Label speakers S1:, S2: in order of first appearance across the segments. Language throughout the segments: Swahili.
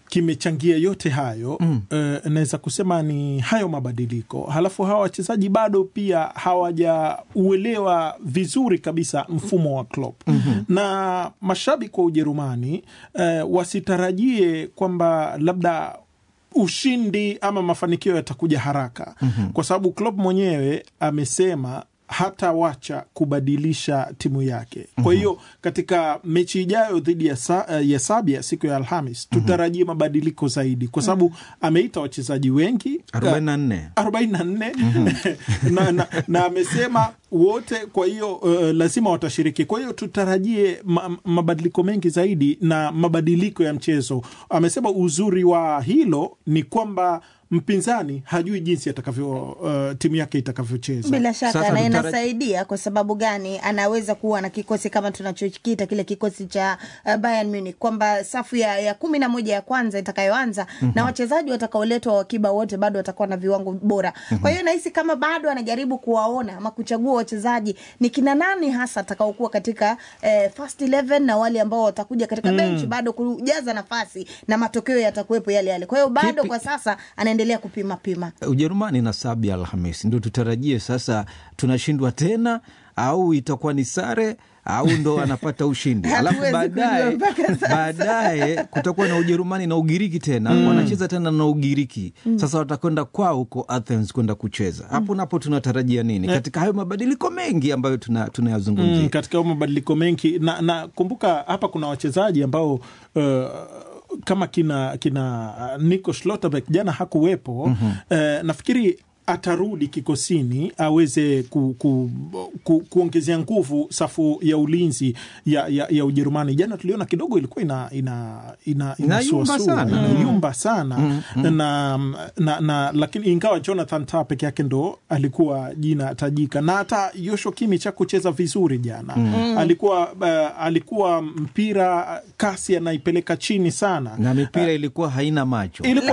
S1: kimechangia yote hayo mm. uh, naweza kusema ni hayo mabadiliko. Halafu hawa wachezaji bado pia hawajauelewa vizuri kabisa mfumo wa Klopp mm-hmm. na mashabiki wa Ujerumani uh, wasitarajie kwamba labda ushindi ama mafanikio yatakuja haraka mm-hmm. kwa sababu Klopp mwenyewe amesema hatawacha kubadilisha timu yake. Kwa hiyo mm -hmm. katika mechi ijayo dhidi ya, sa, ya Sabia siku ya Alhamis tutarajie mm -hmm. mabadiliko zaidi, kwa sababu ameita wachezaji wengi
S2: 44
S1: 44 na, na, na amesema wote, kwa hiyo uh, lazima watashiriki. Kwa hiyo tutarajie ma, mabadiliko mengi zaidi na mabadiliko ya mchezo. Amesema uzuri wa hilo ni kwamba mpinzani hajui jinsi atakavyo uh, timu yake itakavyocheza.
S3: Bila shaka na inasaidia. Kwa sababu gani? Anaweza kuwa na kikosi kama tunachokiita kile kikosi cha uh, Bayern Munich, kwamba safu ya, ya kumi na moja ya kwanza itakayoanza mm -hmm. na wachezaji watakaoletwa wakiba wote bado watakuwa na viwango bora mm -hmm. kwa hiyo nahisi kama bado anajaribu kuwaona ama kuchagua wachezaji ni kina nani hasa atakaokuwa katika eh, first 11 na wale ambao watakuja katika mm. benchi bado kujaza nafasi na matokeo yatakuwepo yale yale. Kwa hiyo bado Kipi? kwa sasa ana endelea kupima pima.
S2: Ujerumani na Sabia Alhamisi, ndio tutarajie sasa, tunashindwa tena au itakuwa ni sare au ndo anapata ushindi alafu baadaye baadaye kutakuwa na Ujerumani na Ugiriki tena mm. wanacheza tena na Ugiriki mm. Sasa watakwenda kwao huko Athens kwenda kucheza hapo, mm. napo tunatarajia nini katika hayo mabadiliko mengi ambayo tunayazungumzia? Tuna
S1: mm, katika hayo mabadiliko mengi na, na kumbuka hapa kuna wachezaji ambao uh, kama kina kina Nico Schlotterbeck jana hakuwepo. mm -hmm. Uh, nafikiri atarudi kikosini aweze ku, ku, ku, kuongezea nguvu safu ya ulinzi ya, ya, ya Ujerumani. Jana tuliona kidogo ilikuwa ina, ina, ina,
S2: inayumba sana,
S1: inayumba sana. Mm -hmm. na, na, na lakini ingawa Jonathan Tah peke yake ndo alikuwa jina tajika na hata Joshua Kimmich hakucheza vizuri jana. mm -hmm. alikuwa uh, alikuwa mpira kasi anaipeleka chini sana
S2: na mipira uh, ilikuwa haina macho
S1: ilikuwa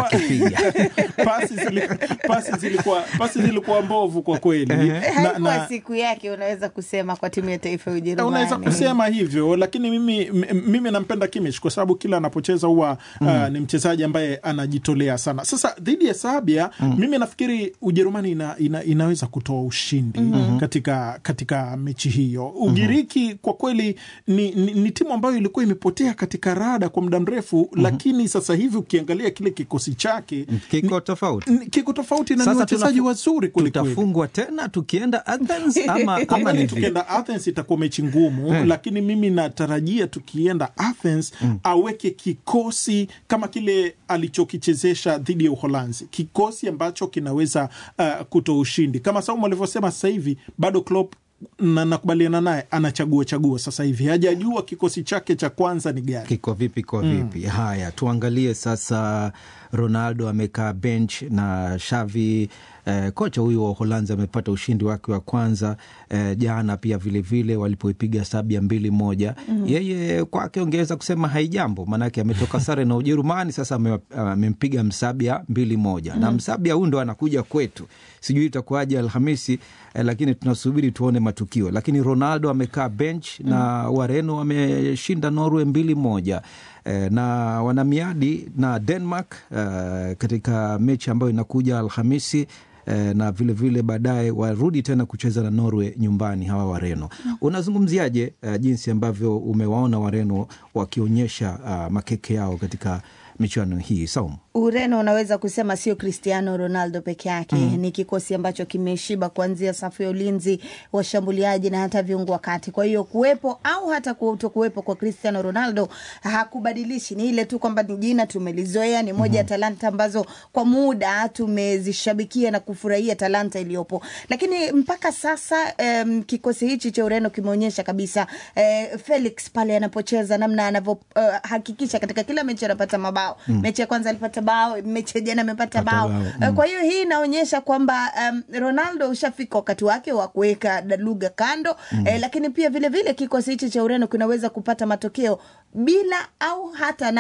S1: pasi zilikuwa, pasi zilikuwa pasi zilikuwa mbovu kwa kweli.
S3: Haikuwa na, siku yake, unaweza kusema kwa timu ya taifa ya Ujerumani,
S1: unaweza kusema hivyo, lakini mimi, mimi nampenda Kimmich kwa sababu kila anapocheza huwa mm. uh, ni mchezaji ambaye anajitolea sana. Sasa dhidi ya Sabia mm. mimi nafikiri Ujerumani ina, ina, inaweza kutoa ushindi mm -hmm. katika, katika mechi hiyo. Ugiriki mm -hmm. kwa kweli ni, ni, ni timu ambayo ilikuwa imepotea katika rada kwa muda mrefu mm -hmm. lakini sasa hivi ukiangalia kile kikosi chake
S2: kiko tofauti,
S1: kiko tofauti na ni wachezaji wazuri
S2: tutafungwa tena tukienda Athens ama, ama
S1: ni tukienda Athens itakuwa mechi ngumu hmm. Lakini mimi natarajia tukienda Athens hmm. aweke kikosi kama kile alichokichezesha dhidi ya Uholanzi, kikosi ambacho kinaweza uh, kutoa ushindi kama Saumu alivyosema. Sasa hivi bado Klopp na nakubaliana naye, anachagua chagua sasa hivi, hajajua kikosi chake cha kwanza ni gani,
S2: kiko vipi kwa vipi. Mm. Haya, tuangalie sasa. Ronaldo amekaa bench na Xavi eh, kocha huyu wa Uholanzi amepata ushindi wake wa kwanza eh, jana pia vilevile walipoipiga Sabia mbili moja. mm -hmm. Yeye kwake ungeweza kusema haijambo, maanake ametoka sare na Ujerumani, sasa amempiga uh, Msabia mbili moja. mm -hmm. na Msabia huyu ndo anakuja kwetu, sijui itakuwaje Alhamisi eh, lakini tunasubiri tuone matukio. Lakini Ronaldo amekaa bench mm -hmm. na Wareno wameshinda Norway mbili moja na wana miadi na Denmark uh, katika mechi ambayo inakuja Alhamisi uh, na vilevile baadaye warudi tena kucheza na Norway nyumbani hawa Wareno. mm. Unazungumziaje uh, jinsi ambavyo umewaona Wareno wakionyesha uh, makeke yao katika michuano hii Saumu?
S3: Ureno unaweza kusema sio Cristiano Ronaldo peke yake mm. Ni kikosi ambacho kimeshiba kuanzia safu ya ulinzi, washambuliaji na hata viungo wa kati. Kwa hiyo kuwepo au hata kutokuwepo kwa Cristiano Ronaldo hakubadilishi, ni ile tu kwamba ni jina tumelizoea, ni moja ya mm. talanta ambazo kwa muda tumezishabikia na kufurahia talanta iliyopo, lakini mpaka sasa um, kikosi hichi cha Ureno kimeonyesha kabisa uh, Felix pale anapocheza namna anavyohakikisha uh, katika kila mechi anapata mabao mm. mechi ya kwanza alipata bao, mechi jana amepata bao mm. Kwa hiyo hii inaonyesha kwamba um, Ronaldo ushafika wakati wake wa kuweka lugha kando mm. Eh, lakini pia vilevile kikosi hichi cha Ureno kinaweza kupata matokeo bila au hata na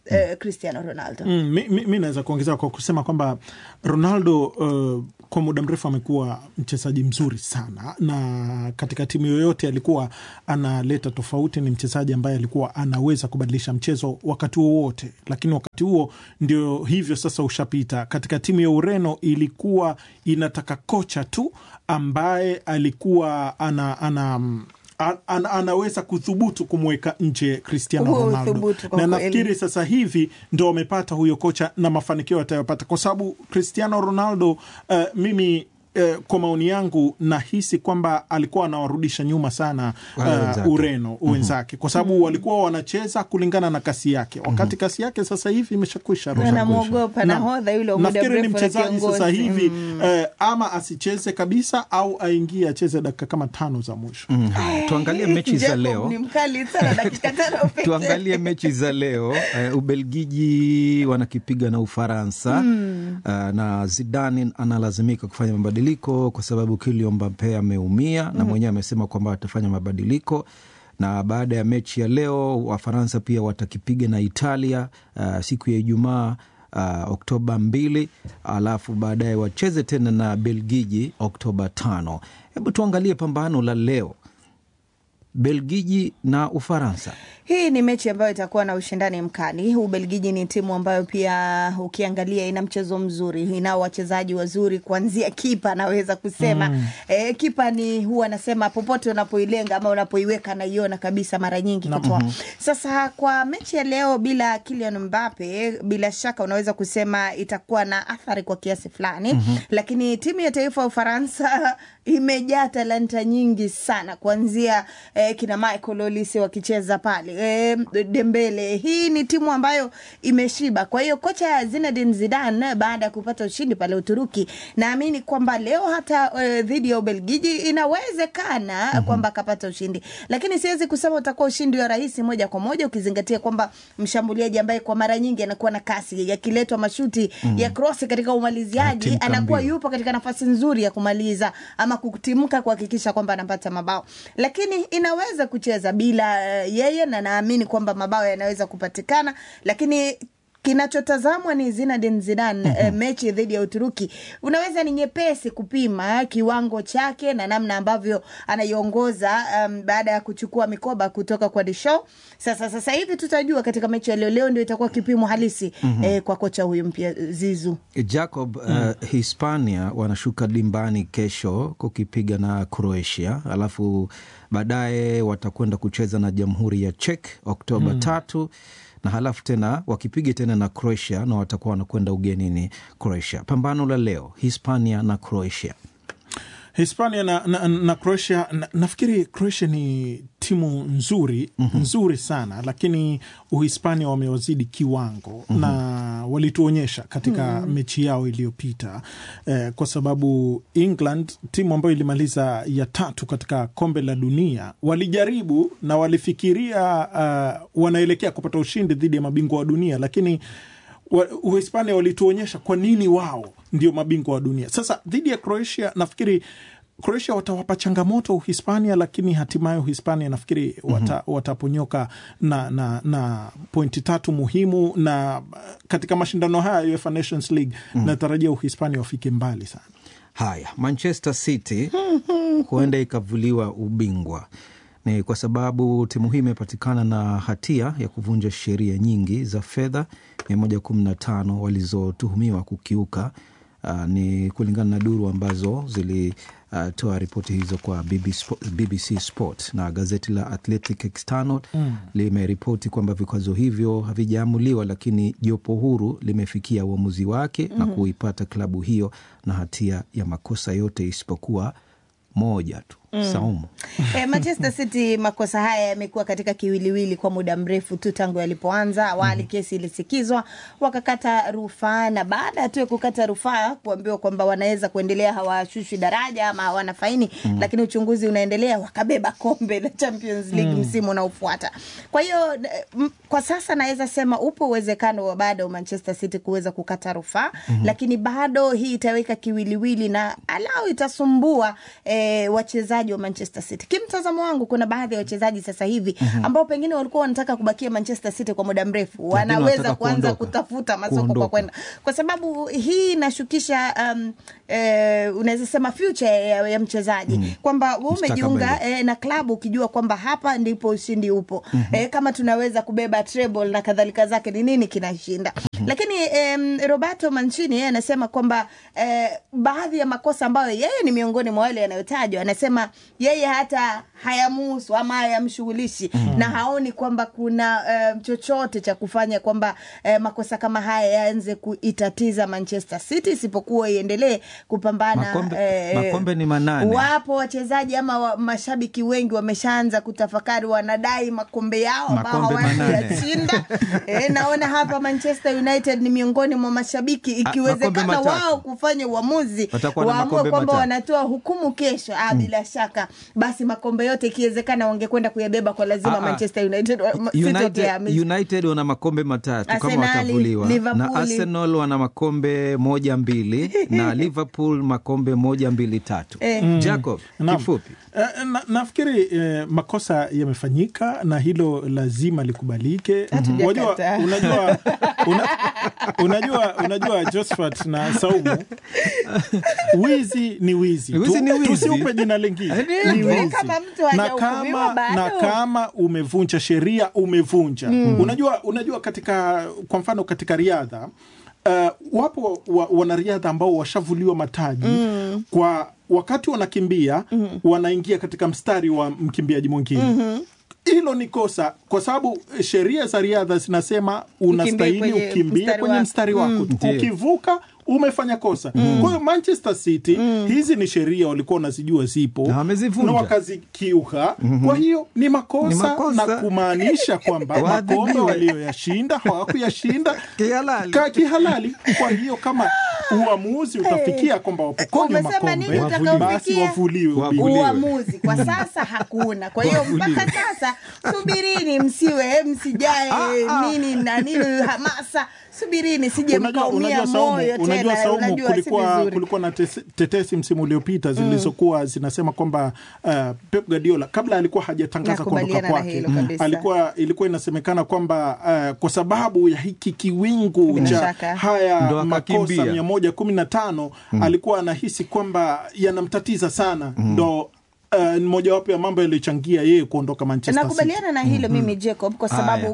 S3: eh, Cristiano Ronaldo.
S1: Mm, mi, mi, mi naweza kuongezea kwa kusema kwamba Ronaldo uh, kwa muda mrefu amekuwa mchezaji mzuri sana, na katika timu yoyote alikuwa analeta tofauti. Ni mchezaji ambaye alikuwa anaweza kubadilisha mchezo wakati wowote, lakini wakati huo ndio hivyo sasa ushapita. Katika timu ya Ureno ilikuwa inataka kocha tu ambaye alikuwa ana, ana an, an, anaweza kuthubutu kumweka nje Cristiano
S3: Huo
S1: Ronaldo,
S3: uthubutu kwa
S1: na
S3: kweli.
S1: nafikiri sasa hivi ndo wamepata huyo kocha na mafanikio atayopata, kwa sababu Cristiano Ronaldo uh, mimi uh, kwa maoni yangu nahisi kwamba alikuwa anawarudisha nyuma sana
S2: Wale
S1: uh,
S2: wenzake.
S1: Ureno wenzake, kwa sababu walikuwa wanacheza kulingana na kasi yake, wakati kasi yake sasa hivi imeshakwisha.
S3: Wanamwogopa
S1: Naam.
S3: nahodha yule wa muda
S1: Nafikiri ni
S3: mrefu na
S1: mchezaji
S3: kiongozi.
S1: sasa hivi eh, ama asicheze kabisa au aingie acheze dakika kama tano za mwisho.
S2: Mm, haya, tuangalie mechi za
S3: Jacob
S2: leo.
S3: ni mkali sana dakika tano pekee.
S2: tuangalie mechi za leo uh, ubelgiji wanakipiga na ufaransa mm. uh, na zidane analazimika kufanya mabadiliko kwa sababu Kylian Mbappe ameumia na mwenyewe amesema kwamba atafanya mabadiliko na baada ya mechi ya leo wafaransa pia watakipiga na italia uh, siku ya ijumaa uh, oktoba mbili alafu baadaye wacheze tena na belgiji oktoba tano hebu tuangalie pambano la leo belgiji na ufaransa
S3: Hii ni mechi ambayo itakuwa na ushindani mkali. Ubelgiji ni timu ambayo pia ukiangalia ina mchezo mzuri, inao wachezaji wazuri, kuanzia kipa naweza kusema mm. E, kipa ni huwa anasema popote unapoilenga ama unapoiweka naiona kabisa mara nyingi kutoa. Sasa kwa mechi ya leo bila Kylian Mbappe, bila shaka unaweza kusema itakuwa na athari kwa kiasi fulani mm-hmm. Lakini timu ya taifa ya Ufaransa imejaa talanta nyingi sana kuanzia eh, kina Michael Olise wakicheza pale eh, Dembele. Hii ni timu ambayo imeshiba. Kwa hiyo kocha Zinedine Zidane baada ya kupata ushindi pale Uturuki, naamini kwamba leo hata eh, dhidi ya Ubelgiji inawezekana mm-hmm. kwamba akapata ushindi, lakini siwezi kusema utakuwa ushindi wa rahisi moja kwa moja, ukizingatia kwamba mshambuliaji ambaye kwa mara nyingi anakuwa na kasi yakiletwa mashuti mm-hmm. ya krosi katika umaliziaji
S2: Timka
S3: anakuwa
S2: mbio.
S3: yupo katika nafasi nzuri ya kumaliza ama kutimka kuhakikisha kwamba anapata mabao, lakini inaweza kucheza bila uh, yeye, na naamini kwamba mabao yanaweza kupatikana, lakini kinachotazamwa ni Zinedine Zidane mm-hmm. eh, mechi dhidi ya Uturuki unaweza ni nyepesi kupima kiwango chake na namna ambavyo anaiongoza um, baada ya kuchukua mikoba kutoka kwa Deschamps. Sasa sasa hivi tutajua katika mechi ya leo. Leo ndio itakuwa kipimo halisi mm-hmm. eh, kwa kocha huyu mpya Zizu.
S2: Jacob, uh, Hispania wanashuka dimbani kesho kukipiga na Croatia, alafu baadaye watakwenda kucheza na Jamhuri ya Czech Oktoba mm. tatu na halafu tena wakipiga tena na Croatia na watakuwa wanakwenda ugenini Croatia. Pambano la leo Hispania na Croatia.
S1: Hispania na, na, na Croatia na, nafikiri Croatia ni timu nzuri mm-hmm. nzuri sana, lakini Uhispania wamewazidi kiwango mm-hmm. na walituonyesha katika mm-hmm. mechi yao iliyopita eh, kwa sababu England timu ambayo ilimaliza ya tatu katika kombe la dunia walijaribu na walifikiria uh, wanaelekea kupata ushindi dhidi ya mabingwa wa dunia lakini wa- Uhispania walituonyesha kwa nini wao ndio mabingwa wa dunia. Sasa dhidi ya Croatia, nafikiri Croatia watawapa changamoto Uhispania, lakini hatimaye Uhispania nafikiri wata, mm-hmm. wataponyoka na, na, na pointi tatu muhimu, na uh, katika mashindano haya ya UEFA Nations League mm-hmm. natarajia Uhispania wafike mbali sana.
S2: Haya, Manchester City huenda ikavuliwa ubingwa ni kwa sababu timu hii imepatikana na hatia ya kuvunja sheria nyingi za fedha 115 walizotuhumiwa kukiuka. Uh, ni kulingana na duru ambazo zilitoa uh, ripoti hizo kwa BBC, Spo- BBC Sport na gazeti la Athletic External mm. limeripoti kwamba vikwazo hivyo havijaamuliwa, lakini jopo huru limefikia uamuzi wake mm. na kuipata klabu hiyo na hatia ya makosa yote isipokuwa moja tu mm. Saumu.
S3: Eh, Manchester City makosa haya yamekuwa katika kiwiliwili kwa muda mrefu tu tangu yalipoanza. Awali mm. kesi ilisikizwa, wakakata rufaa, na baada tu ya kukata rufaa kuambiwa kwamba wanaweza kuendelea, hawashushwi daraja ama hawana faini mm. lakini uchunguzi unaendelea, wakabeba kombe la Champions League mm. msimu unaofuata. Kwa hiyo eh, m- kwa sasa naweza sema upo uwezekano wa bado Manchester City kuweza kukata rufaa mm-hmm. lakini bado hii itaweka kiwiliwili na alau itasumbua eh, wachezaji wachezaji wa Manchester City. Kimtazamo wangu, kuna baadhi ya wachezaji sasa hivi ambao pengine walikuwa wanataka kubakia Manchester City kwa muda mrefu, wanaweza
S2: wanataka
S3: kuanza
S2: kuondoka.
S3: kutafuta masoko
S2: Kuondoka.
S3: kwa kwenda, kwa sababu hii inashukisha um, eh, unaweza sema future ya, ya mchezaji kwamba wewe umejiunga
S2: Mustakabali.
S3: eh, na klabu ukijua kwamba hapa ndipo ushindi upo eh, kama tunaweza kubeba treble na kadhalika zake, ni nini kinashinda? Lakini em, Roberto Mancini yeye anasema kwamba eh, baadhi ya makosa ambayo yeye ni miongoni mwa wale yanayotajwa, anasema yeye hata hayamuhusu ama hayamshughulishi na haoni kwamba kuna eh, chochote cha kufanya kwamba eh, makosa kama haya yaanze kuitatiza Manchester City, isipokuwa iendelee kupambana
S2: Makombe- makombe ni manane.
S3: wapo wachezaji ama wa, mashabiki wengi wameshaanza kutafakari, wanadai makombe yao ambao
S2: Makombe
S3: hawakuyashinda. E, naona hapa Manchester United ni miongoni mwa mashabiki, ikiwezekana
S2: makombe
S3: wao
S2: matatu.
S3: kufanya uamuzi
S2: Watakuwa na
S3: waamue
S2: makombe
S3: kwamba
S2: matatu.
S3: wanatoa hukumu kesho. Ah, bila shaka basi makombe yote ikiwezekana wangekwenda kuyabeba kwa lazima.
S2: Ah, ah.
S3: Manchester United wa- City
S2: United,
S3: wakihamishwa.
S2: United wana makombe matatu kama
S3: Arsenali,
S2: watavuliwa na
S3: Liverpool.
S2: Arsenal wana makombe moja mbili na Liverpool makombe moja mbili tatu.
S3: Eh.
S2: Jacob,
S1: Naam.
S2: kifupi
S1: Eh, na, nafikiri eh, makosa yamefanyika na hilo lazima likubalike.
S3: Hatujakataa.
S1: Unajua, unajua, una, unajua, unajua Josephat na Saumu, wizi ni wizi,
S2: Wizi
S1: Tu-
S2: ni wizi.
S1: tusiupe jina lingine
S2: Eh,
S1: ni
S3: lakini
S1: wizi.
S3: kama mtu
S1: na
S3: hajahukumiwa
S1: kama,
S3: bado.
S1: na kama umevunja sheria umevunja. Unajua, unajua katika kwa mfano katika riadha uh, wapo wa, wanariadha ambao washavuliwa mataji kwa wakati wanakimbia wanaingia katika mstari wa mkimbiaji mwingine hilo ni kosa kwa sababu sheria za riadha zinasema unastahili
S3: kwenye
S1: ukimbie
S3: mstari
S1: kwenye
S3: wako.
S1: mstari wako
S2: Ndiyo.
S1: ukivuka umefanya kosa kwa hiyo manchester city hizi ni sheria walikuwa wanazijua zipo
S2: Na wamezivunja.
S1: na wakazikiuka kwa hiyo ni makosa,
S2: Ni makosa.
S1: na kumaanisha kwamba
S2: Waadhibiwe.
S1: makombe walioyashinda hawakuyashinda
S2: Kihalali.
S1: ka kihalali kwa hiyo kama uamuzi utafikia kwamba wapokonywa
S3: Umesema nini
S1: makombe
S3: utakaofikia?
S1: basi wavuliwe
S2: Wavuliwe.
S1: ubingwa.
S3: uamuzi kwa sasa hakuna. Kwa hiyo
S2: Wavuliwe.
S3: mpaka sasa subirini, msiwe msijae nini na nini hamasa, subirini, sije
S1: Unajua,
S3: mkaumia
S1: unajua Saumu,
S3: moyo
S1: unajua
S3: tena.
S1: Saumu,
S3: Unajua si
S1: kulikuwa,
S3: vizuri.
S1: kulikuwa na tes- tetesi msimu uliopita zilizokuwa zinasema kwamba uh, Pep Guardiola kabla alikuwa hajatangaza kuondoka
S3: Nakubaliana na
S1: kwake
S3: hilo kabisa.
S1: alikuwa ilikuwa inasemekana kwamba uh, kwa sababu ya hiki kiwingu
S3: Bila
S1: cha
S3: shaka.
S1: haya
S2: Ndo
S1: makosa
S2: akakimbia.
S1: mia moja kumi na tano alikuwa anahisi kwamba yanamtatiza sana ndo uh, ni mojawapo ya mambo yaliyochangia yeye kuondoka Manchester City.
S3: nakubaliana na hilo mimi Jacob, kwa sababu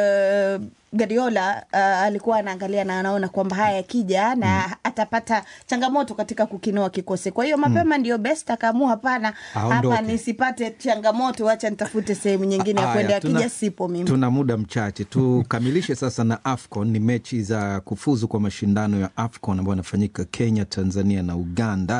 S3: uh, Guardiola uh, alikuwa anaangalia na anaona kwamba haya yakija na atapata changamoto katika kukinoa kikosi. Kwa hiyo mapema ndio best, akaamua hapana,
S2: Aondoke.
S3: hapa nisipate changamoto, wacha nitafute sehemu nyingine ya
S2: Haya,
S3: kwenda,
S2: tuna-
S3: akija sipo mimi.
S2: Tuna muda mchache tukamilishe sasa na AFCON. Ni mechi za kufuzu kwa mashindano ya AFCON ambayo yanafanyika Kenya, Tanzania na Uganda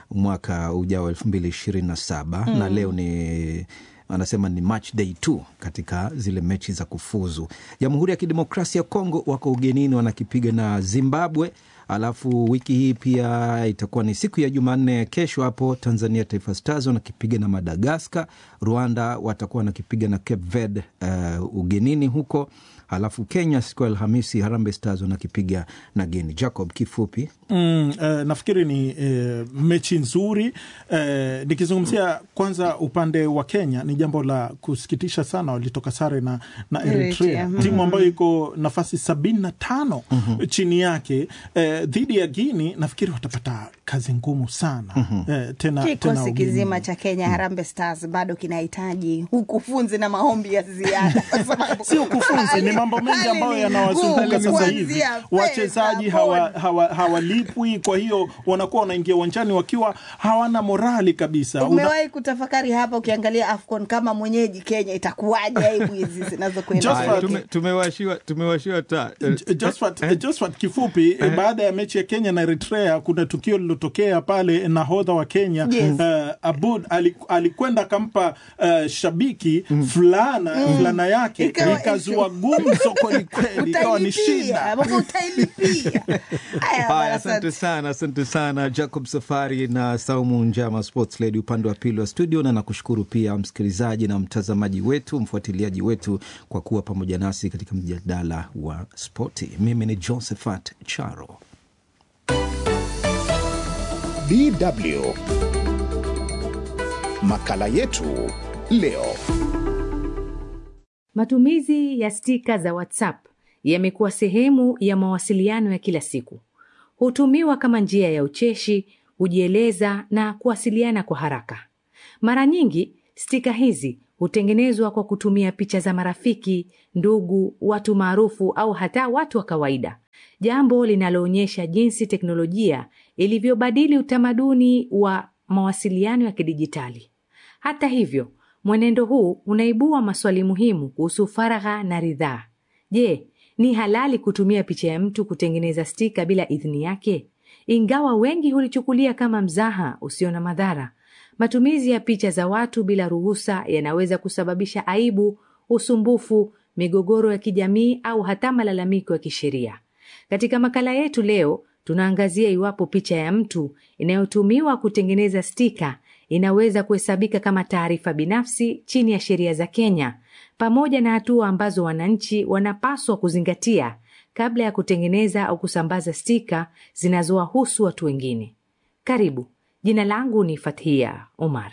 S2: mwaka ujao elfu mbili ishirini na saba na leo ni anasema ni match day two katika zile mechi za kufuzu. Jamhuri ya Kidemokrasia ya Kongo wako ugenini wanakipiga na Zimbabwe. Alafu wiki hii pia itakuwa ni siku ya Jumanne, kesho hapo Tanzania Taifa Stars wanakipiga na Madagaskar. Rwanda watakuwa wanakipiga na Cape Verde uh, ugenini huko. Alafu Kenya siku ya Alhamisi Harambee Stars wanakipiga na Guinea. Jacob, kifupi
S1: Mm, eh, nafikiri ni eh, mechi nzuri eh, nikizungumzia kwanza upande wa Kenya ni jambo la kusikitisha sana, walitoka sare na, na Eritrea
S3: Eritrea, mhm.
S1: timu ambayo iko nafasi sabini na tano chini yake eh, dhidi ya Guini. Nafikiri watapata kazi ngumu sana eh, tena, tena
S3: Kikosi
S1: ugenini.
S3: kizima cha Kenya Harambee Stars bado kinahitaji ukufunzi na maombi ya ziada, kwa sababu
S1: si ukufunzi, ni mambo mengi
S3: hali
S1: ambayo
S3: ni
S1: yanawazunguka
S3: ngumu,
S1: sasa hivi.
S3: kuanzia pesa,
S1: Wachezaji hawa, hawa, hawalipwi, kwa hiyo wanakuwa wanaingia uwanjani wakiwa hawana morali kabisa. Una-
S3: Umewahi kutafakari hapa, ukiangalia AFCON kama mwenyeji Kenya itakuwaje? Aibu hizi zinazokwenda
S1: Just
S3: kwake.
S1: for-
S2: tumewashiwa tumewashiwa taa
S1: J- Josphat, Josphat, kifupi baada ya mechi ya Kenya na Eritrea kuna tukio lilotokea pale, nahodha wa Kenya
S3: Yes.
S1: uh, Abud ali- alikwenda akampa uh, shabiki fulana fulana yake
S3: Ikawa
S1: ikazua gumzo kwelikweli, ikawa ni
S3: Utailipia,
S1: shida.
S3: ambapo utailipia. Haya,
S2: Haya,
S3: bwana,
S2: asante
S3: asante.
S2: sana, asante sana Jacob Safari na Saumu Njama, sports lady upande wa pili wa studio, na nakushukuru pia msikilizaji na mtazamaji wetu, mfuatiliaji wetu kwa kuwa pamoja nasi katika mjadala wa spoti. Mimi ni Josephat Charo.
S4: DW Makala yetu leo.
S5: Matumizi ya stika za WhatsApp yamekuwa sehemu ya mawasiliano ya kila siku. Hutumiwa kama njia ya ucheshi, kujieleza na kuwasiliana kwa haraka. Mara nyingi stika hizi hutengenezwa kwa kutumia picha za marafiki, ndugu, watu maarufu au hata watu wa kawaida, jambo linaloonyesha jinsi teknolojia ilivyobadili utamaduni wa mawasiliano ya kidijitali. Hata hivyo, mwenendo huu unaibua maswali muhimu kuhusu faragha na ridhaa. Je, ni halali kutumia picha ya mtu kutengeneza stika bila idhini yake? Ingawa wengi hulichukulia kama mzaha usio na madhara, matumizi ya picha za watu bila ruhusa yanaweza kusababisha aibu, usumbufu, migogoro ya kijamii au hata malalamiko ya kisheria. Katika makala yetu leo, tunaangazia iwapo picha ya mtu inayotumiwa kutengeneza stika inaweza kuhesabika kama taarifa binafsi chini ya sheria za Kenya, pamoja na hatua ambazo wananchi wanapaswa kuzingatia kabla ya kutengeneza au kusambaza stika zinazowahusu watu wengine. Karibu. Jina langu ni Fathia Omar.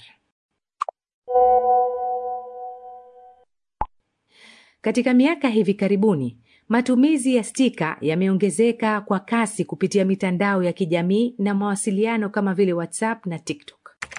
S5: Katika miaka hivi karibuni, matumizi ya stika yameongezeka kwa kasi kupitia mitandao ya kijamii na mawasiliano kama vile WhatsApp na TikTok.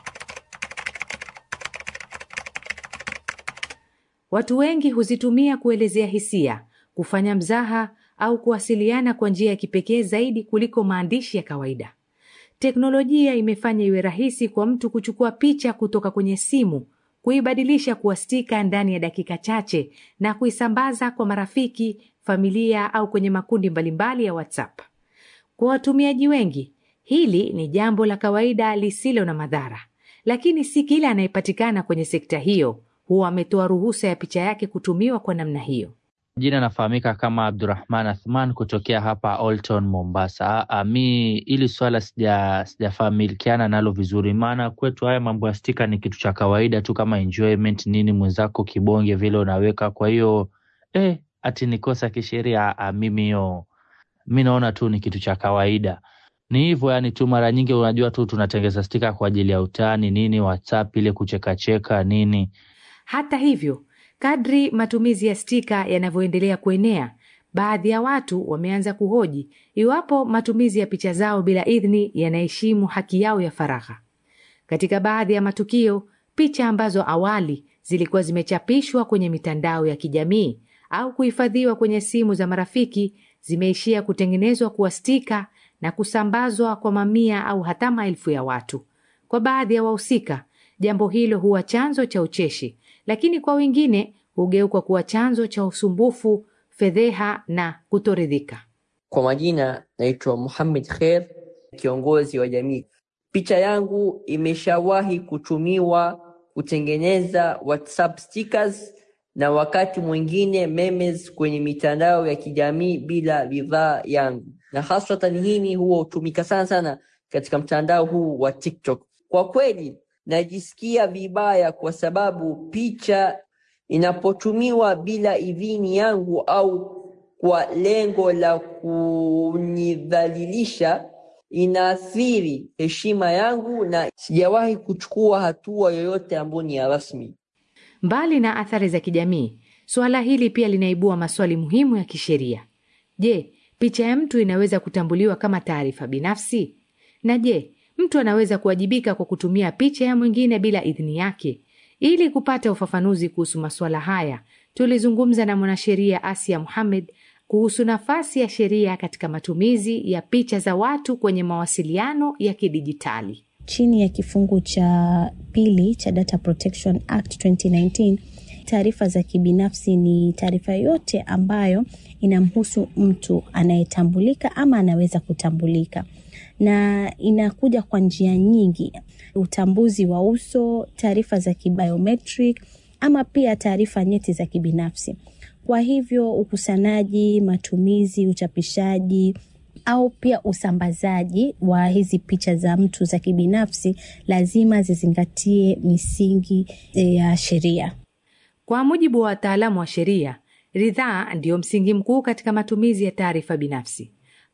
S5: Watu wengi huzitumia kuelezea hisia, kufanya mzaha au kuwasiliana kwa njia ya kipekee zaidi kuliko maandishi ya kawaida. Teknolojia imefanya iwe rahisi kwa mtu kuchukua picha kutoka kwenye simu, kuibadilisha kuwa stika ndani ya dakika chache na kuisambaza kwa marafiki, familia au kwenye makundi mbalimbali ya WhatsApp. Kwa watumiaji wengi, hili ni jambo la kawaida lisilo na madhara, lakini si kila anayepatikana kwenye sekta hiyo huwa ametoa ruhusa ya picha yake kutumiwa kwa namna hiyo.
S6: Jina nafahamika kama Abdurahman Athman kutokea hapa Olton, Mombasa. A, mi ili swala sija sijafamilikiana nalo vizuri, maana kwetu haya mambo ya stika ni kitu cha kawaida tu kama enjoyment nini, mwenzako kibonge vile unaweka. Kwa hiyo eh, ati ni kosa kisheria? Mimi hiyo mi naona tu ni kitu cha kawaida, ni hivyo yani tu. Mara nyingi unajua tu tunatengeza stika kwa ajili ya utani nini, WhatsApp ile kuchekacheka nini.
S5: Hata hivyo Kadri matumizi ya stika yanavyoendelea kuenea, baadhi ya watu wameanza kuhoji iwapo matumizi ya picha zao bila idhini yanaheshimu haki yao ya faragha. Katika baadhi ya matukio, picha ambazo awali zilikuwa zimechapishwa kwenye mitandao ya kijamii au kuhifadhiwa kwenye simu za marafiki zimeishia kutengenezwa kuwa stika na kusambazwa kwa mamia au hata maelfu ya watu. Kwa baadhi ya wahusika, jambo hilo huwa chanzo cha ucheshi lakini kwa wengine hugeuka kuwa chanzo cha usumbufu, fedheha na kutoridhika.
S7: Kwa majina naitwa Muhammad Kher, kiongozi wa jamii. Picha yangu imeshawahi kutumiwa kutengeneza WhatsApp stickers na wakati mwingine memes kwenye mitandao ya kijamii bila ridhaa yangu, na haswatan hii huwa hutumika sana sana katika mtandao huu wa TikTok. Kwa kweli najisikia vibaya kwa sababu picha inapotumiwa bila idhini yangu au kwa lengo la kunidhalilisha inaathiri heshima yangu, na sijawahi kuchukua hatua yoyote ambayo ni ya rasmi.
S5: Mbali na athari za kijamii, suala hili pia linaibua maswali muhimu ya kisheria. Je, picha ya mtu inaweza kutambuliwa kama taarifa binafsi? Na je, mtu anaweza kuwajibika kwa kutumia picha ya mwingine bila idhini yake? Ili kupata ufafanuzi kuhusu masuala haya, tulizungumza na mwanasheria Asia Muhamed kuhusu nafasi ya sheria katika matumizi ya picha za watu kwenye mawasiliano ya kidijitali.
S8: Chini ya kifungu cha pili cha Data Protection Act 2019, taarifa za kibinafsi ni taarifa yote ambayo inamhusu mtu anayetambulika ama anaweza kutambulika na inakuja kwa njia nyingi: utambuzi wa uso, taarifa za kibiometric ama pia taarifa nyeti za kibinafsi. Kwa hivyo ukusanyaji, matumizi, uchapishaji au pia usambazaji wa hizi picha za mtu za kibinafsi lazima zizingatie misingi ya sheria.
S5: Kwa mujibu wa wataalamu wa sheria, ridhaa ndiyo msingi mkuu katika matumizi ya taarifa binafsi.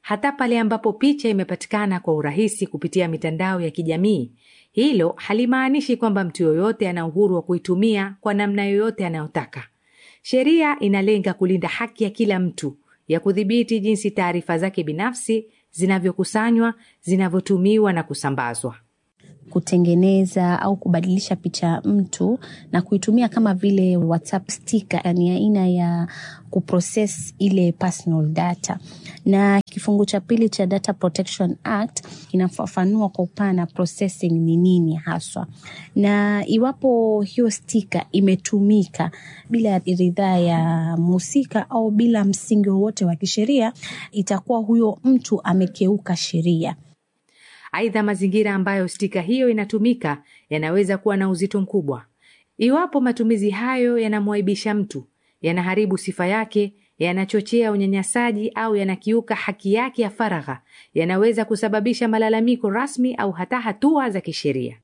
S5: hata pale ambapo picha imepatikana kwa urahisi kupitia mitandao ya kijamii. Hilo halimaanishi kwamba mtu yoyote ana uhuru wa kuitumia kwa namna yoyote anayotaka. Sheria inalenga kulinda haki ya kila mtu ya kudhibiti jinsi taarifa zake binafsi zinavyokusanywa, zinavyotumiwa na kusambazwa.
S8: kutengeneza au kubadilisha picha ya mtu na kuitumia kama vile WhatsApp sticker, ni aina ya kuprocess ile personal data. Na kifungu cha pili cha Data Protection Act kinafafanua kwa upana processing ni nini haswa, na iwapo hiyo stika imetumika bila ridhaa ya mhusika au bila msingi wowote wa kisheria, itakuwa huyo mtu amekeuka sheria.
S5: Aidha, mazingira ambayo stika hiyo inatumika yanaweza kuwa na uzito mkubwa. Iwapo matumizi hayo yanamwaibisha mtu, yanaharibu sifa yake, yanachochea unyanyasaji au yanakiuka haki yake ya faragha, yanaweza kusababisha malalamiko rasmi au hata hatua za kisheria.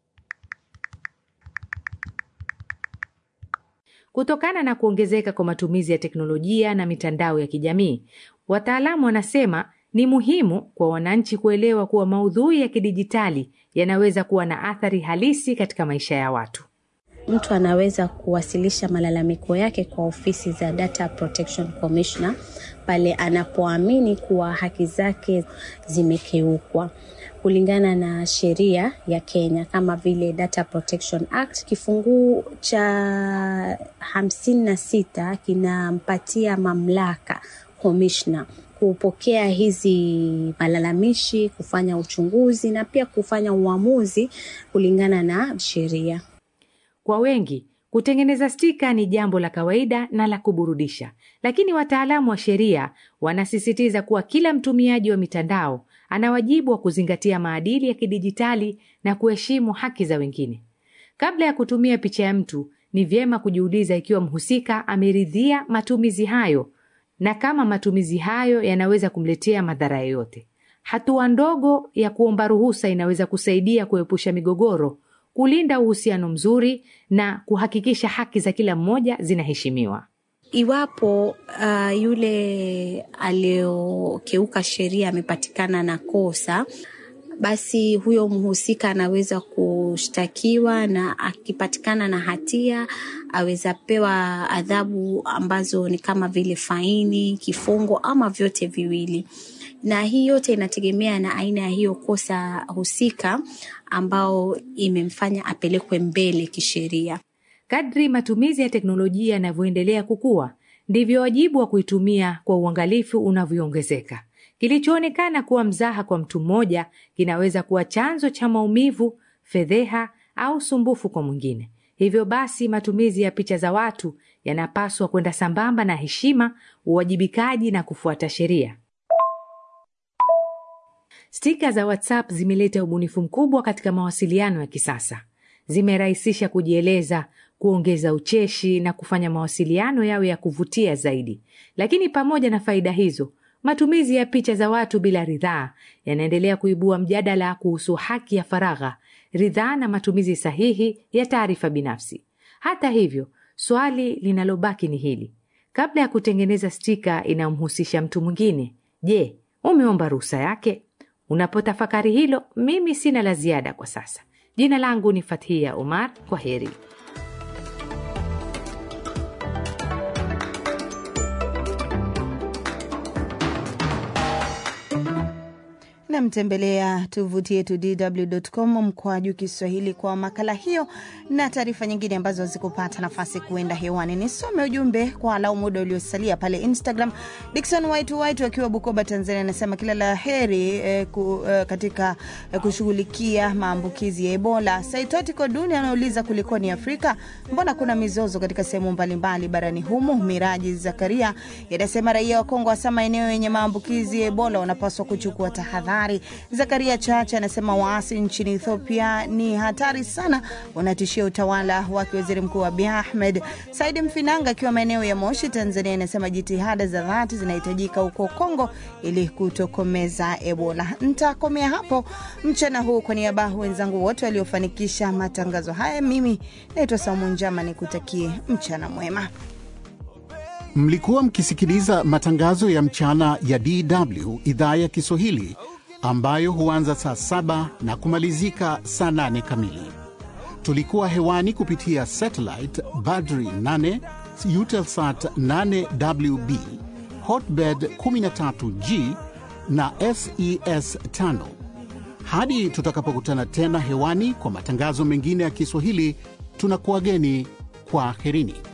S5: Kutokana na kuongezeka kwa matumizi ya teknolojia na mitandao ya kijamii, wataalamu wanasema ni muhimu kwa wananchi kuelewa kuwa maudhui ya kidijitali yanaweza kuwa na athari halisi katika maisha ya watu.
S8: Mtu anaweza kuwasilisha malalamiko yake kwa ofisi za Data Protection Commissioner pale anapoamini kuwa haki zake zimekiukwa kulingana na sheria ya Kenya kama vile Data Protection Act kifungu cha hamsini na sita kinampatia mamlaka commissioner kupokea hizi malalamishi, kufanya uchunguzi na pia kufanya uamuzi kulingana na sheria.
S5: Kwa wengi, kutengeneza stika ni jambo la kawaida na la kuburudisha, lakini wataalamu wa sheria wanasisitiza kuwa kila mtumiaji wa mitandao ana wajibu wa kuzingatia maadili ya kidijitali na kuheshimu haki za wengine. Kabla ya kutumia picha ya mtu, ni vyema kujiuliza ikiwa mhusika ameridhia matumizi hayo na kama matumizi hayo yanaweza kumletea madhara yoyote. Hatua ndogo ya kuomba ruhusa inaweza kusaidia kuepusha migogoro, kulinda uhusiano mzuri na kuhakikisha haki za kila mmoja zinaheshimiwa.
S8: Iwapo uh, yule aliyokeuka sheria amepatikana na kosa, basi huyo mhusika anaweza kushtakiwa na akipatikana na hatia aweza pewa adhabu ambazo ni kama vile faini, kifungo ama vyote viwili. Na hii yote inategemea na aina ya hiyo kosa husika ambao imemfanya apelekwe mbele kisheria.
S5: Kadri matumizi ya teknolojia yanavyoendelea kukua, ndivyo wajibu wa kuitumia kwa uangalifu unavyoongezeka. Kilichoonekana kuwa mzaha kwa mtu mmoja kinaweza kuwa chanzo cha maumivu, fedheha au sumbufu kwa mwingine. Hivyo basi, matumizi ya picha za watu yanapaswa kwenda sambamba na heshima, uwajibikaji na kufuata sheria. Stika za WhatsApp zimeleta ubunifu mkubwa katika mawasiliano ya kisasa. Zimerahisisha kujieleza, kuongeza ucheshi na kufanya mawasiliano yawe ya kuvutia zaidi. Lakini pamoja na faida hizo, matumizi ya picha za watu bila ridhaa yanaendelea kuibua mjadala kuhusu haki ya faragha, ridhaa na matumizi sahihi ya taarifa binafsi. Hata hivyo, swali linalobaki ni hili: kabla ya kutengeneza stika inayomhusisha mtu mwingine, je, umeomba ruhusa yake? Unapotafakari hilo, mimi sina la ziada kwa sasa. Jina langu ni Fathia Omar. Kwa heri.
S3: namtembelea tovuti yetu dw.com mkwaju Kiswahili kwa makala hiyo na taarifa nyingine ambazo hazikupata nafasi kuenda hewani. Nisome ujumbe kwa alau muda uliosalia pale Instagram. Dikson White White akiwa Bukoba, Tanzania, anasema kila la heri eh, ku, eh, katika eh, kushughulikia maambukizi ya Ebola. Saitotiko Duni anauliza kulikoni Afrika, mbona kuna mizozo katika sehemu mbalimbali barani humo? Miraji Zakaria yanasema raia wa Kongo, hasa maeneo yenye maambukizi ya Ebola, wanapaswa kuchukua tahadhari habari. Zakaria Chacha anasema waasi nchini Ethiopia ni hatari sana, wanatishia utawala wake waziri mkuu Abiy Ahmed. Saidi Mfinanga akiwa maeneo ya Moshi, Tanzania, anasema jitihada za dhati zinahitajika huko Kongo ili kutokomeza Ebola. Ntakomea hapo mchana huu. Kwa niaba ya wenzangu wote waliofanikisha matangazo haya, mimi naitwa Saumu Njama, nikutakie mchana mwema.
S9: Mlikuwa mkisikiliza matangazo ya mchana ya DW idhaa ya Kiswahili ambayo huanza saa saba na kumalizika saa nane kamili. Tulikuwa hewani kupitia satellite Badri 8, Eutelsat 8WB, Hotbird 13G na SES 5. Hadi tutakapokutana tena hewani kwa matangazo mengine ya Kiswahili, tunakuwageni kwa aherini.